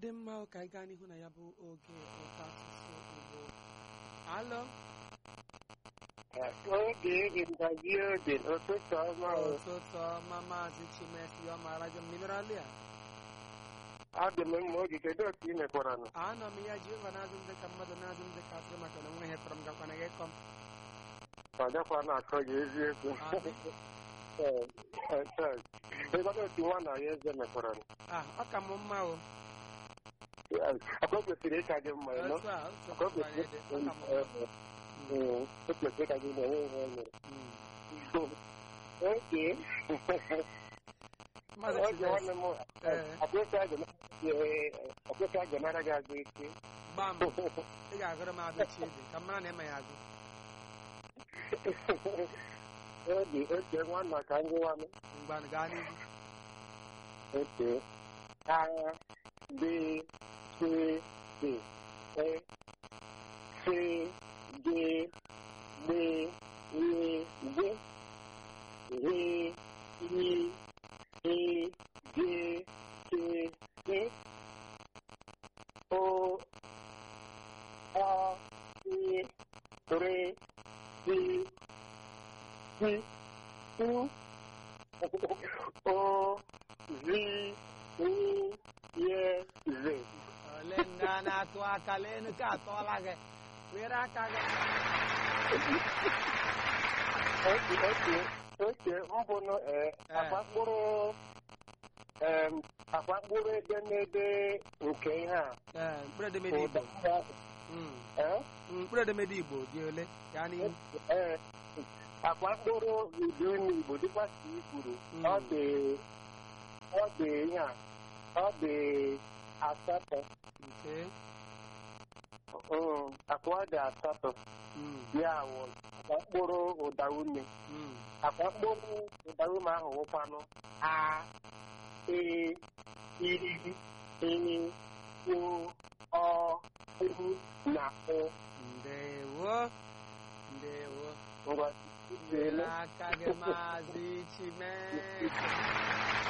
dị mma ka anyị gaa n'ihu na ya bụ oge ụtọ asụsụ Igbo alọ Oge ịgbaji oge ụtụtụ ọma o. ụtụtụ ọma maazị Chimesi ọmara jọ minerali a Adị m mma oge kedu otu ị mekwara nụ? anọ m ya Jehova na-azụ m dịka mmadụ na-azụ m dịka atụrụ maka na onwe ihe tọrọ m gakwana gị kọm Ọ dịkwa na-akọ gị eziokwu. Adị. Ee, ee, ee. Ịgbada otu nwa na ya eze mekwara nụ. ah ọ ka m mma o Akwa o kwesịrị ịka gị mma ịnụ. otu a otu Akwa o a anyị dị ọ kwesịrị ka m mma Ee, o kwesịrị ịka gị mma enwe ihe o mere. Mm. Oge maazị oge Chimesi nwanne m Ee. akwesị agọnara gị agụ ike. gbaa m ị ga-agụrụ m agụ Chidi ka m mara na ịma ya agụ Oge oge nwanna ka ndị nwanne. mgbanụ gaa n'ihu Okay. A, B, C, D, E, C, D, D, E, D, E, E, E, D, T, E, O, A, E, R, D, C, U, O, Z, U, Y, Z. ole ndị a na-atụ aka lee ka atọọla gị were aka gị Oke, oke, oke, mbụ nụ ee, akpa mkpụrụ em, akpa mkpụrụ edemede nke ihe a. ee mkpụrụ edemede Igbo ụda Mm. ee, Mm, mkpụrụ edemede Igbo dị ole gaa n'ihu ee, akpa mkpụrụ ụdị unu Igbo dịkwa ka i kwuru Mm. ọ dị ọ dị ihe a ọ dị asatọ nke Mm, akpa ọ dị asatọ Mm, ya wụ akpa mkpụrụ ụda ume mm. akpa mkpụrụ ụda ume ahụ wụkwanụ a e i e o ọ u na o ndewo ndewo ngwa were aka gị maazị Chimesi